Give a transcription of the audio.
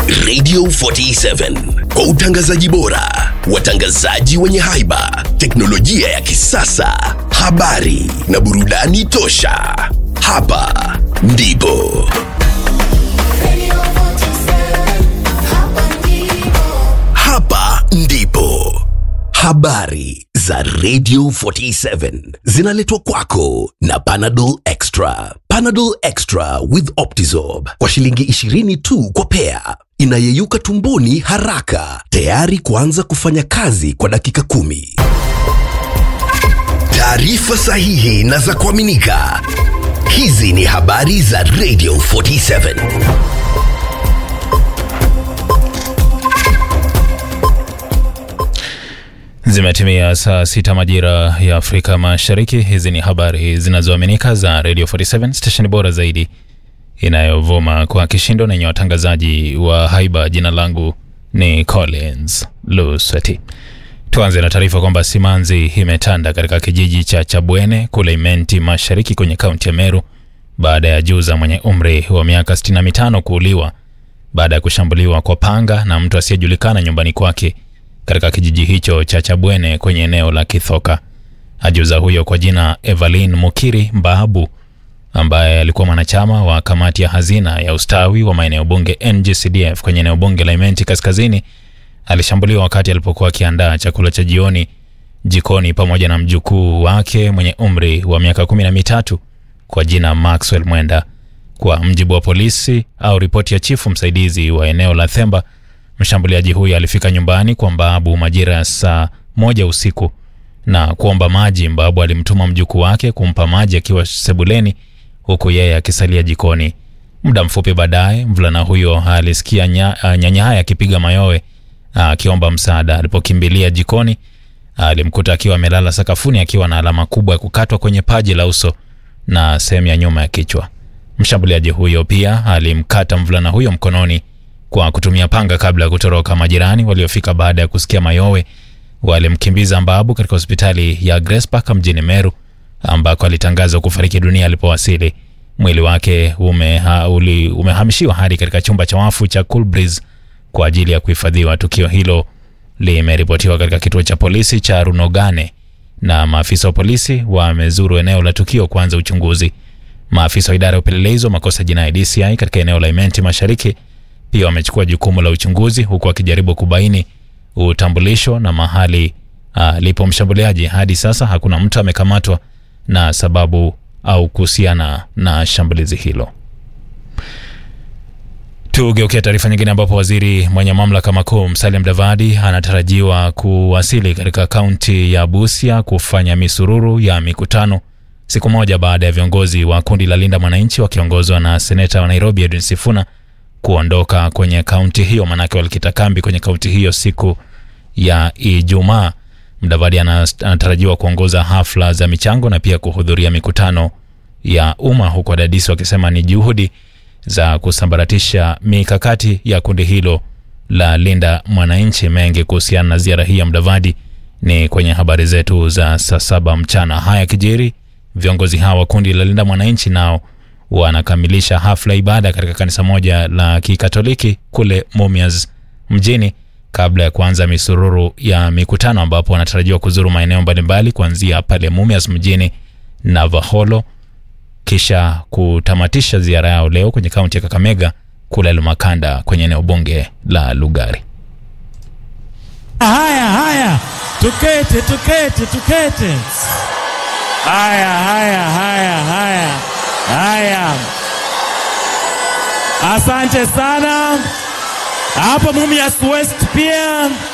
Radio 47 kwa utangazaji bora, watangazaji wenye haiba, teknolojia ya kisasa, habari na burudani tosha. Hapa ndipo hapa ndipo habari za Radio 47 zinaletwa kwako na Panadol Extra. Panadol Extra with Optizorb kwa shilingi 20 tu kwa pea, inayeyuka tumboni haraka, tayari kuanza kufanya kazi kwa dakika kumi. Taarifa sahihi na za kuaminika. Hizi ni habari za Radio 47. Zimetimia saa sita majira ya Afrika Mashariki. Hizi ni habari zinazoaminika za Radio 47 station bora zaidi inayovuma kwa kishindo na yenye watangazaji wa haiba. Jina langu ni Collins Lusweti. Tuanze na taarifa kwamba simanzi imetanda katika kijiji cha Chabwene kule Imenti Mashariki kwenye kaunti ya Meru baada ya juza mwenye umri wa miaka 65 kuuliwa baada ya kushambuliwa kwa panga na mtu asiyejulikana nyumbani kwake katika kijiji hicho cha Chabwene kwenye eneo la Kithoka. Ajuza huyo kwa jina Evelyn Mukiri Mbahabu, ambaye alikuwa mwanachama wa kamati ya hazina ya ustawi wa maeneo bunge NGCDF kwenye eneo bunge la Imenti Kaskazini, alishambuliwa wakati alipokuwa akiandaa chakula cha jioni jikoni pamoja na mjukuu wake mwenye umri wa miaka kumi na mitatu kwa jina Maxwell Mwenda. Kwa mjibu wa polisi au ripoti ya chifu msaidizi wa eneo la Themba, mshambuliaji huyo alifika nyumbani kwa Mbabu majira ya saa moja usiku na kuomba maji. Mbabu alimtuma mjukuu wake kumpa maji akiwa sebuleni, huku yeye akisalia jikoni. Muda mfupi baadaye, mvulana huyo alisikia nya, uh, nyanyaya akipiga mayowe akiomba msaada. Alipokimbilia jikoni, alimkuta akiwa amelala sakafuni akiwa na alama kubwa ya kukatwa kwenye paji la uso na sehemu ya nyuma ya kichwa. Mshambuliaji huyo pia alimkata mvulana huyo mkononi kwa kutumia panga kabla ya kutoroka. Majirani waliofika baada ya kusikia mayowe walimkimbiza Mbabu katika hospitali ya Grace Park mjini Meru ambako alitangazwa kufariki dunia alipowasili. Mwili wake umeha, uli, umehamishiwa hadi katika chumba cha wafu cha Cool Breeze kwa ajili ya kuhifadhiwa. Tukio hilo limeripotiwa katika kituo cha polisi cha Runogane na maafisa wa polisi wamezuru eneo la tukio kuanza uchunguzi. Maafisa wa idara ya upelelezi wa makosa jinai DCI katika eneo la Imenti Mashariki pia wamechukua jukumu la uchunguzi huku wakijaribu kubaini utambulisho na mahali alipo mshambuliaji. Hadi sasa hakuna mtu amekamatwa na sababu au kuhusiana na shambulizi hilo. Tugeukia taarifa nyingine ambapo waziri mwenye mamlaka makuu Musalia Mudavadi anatarajiwa kuwasili katika kaunti ya Busia kufanya misururu ya mikutano siku moja baada ya viongozi wa kundi la Linda Mwananchi wakiongozwa na seneta wa Nairobi Edwin Sifuna kuondoka kwenye kaunti hiyo, manake walikita kambi kwenye kaunti hiyo siku ya Ijumaa. Mudavadi anatarajiwa kuongoza hafla za michango na pia kuhudhuria mikutano ya umma, huku wadadisi wakisema ni juhudi za kusambaratisha mikakati ya kundi hilo la Linda Mwananchi. Mengi kuhusiana na ziara hii ya Mudavadi ni kwenye habari zetu za saa saba mchana. Haya kijiri, viongozi hawa wa kundi la Linda Mwananchi nao wanakamilisha hafla ibada katika kanisa moja la Kikatoliki kule Mumias mjini kabla ya kuanza misururu ya mikutano ambapo wanatarajiwa kuzuru maeneo mbalimbali kuanzia pale Mumias mjini na Vaholo kisha kutamatisha ziara yao leo kwenye kaunti ya Kakamega kule Lumakanda kwenye eneo bunge la Lugari. Haya, haya, tukete, tukete, tukete. Haya, haya, haya, haya, haya. Asante sana. Hapo Mumias West pia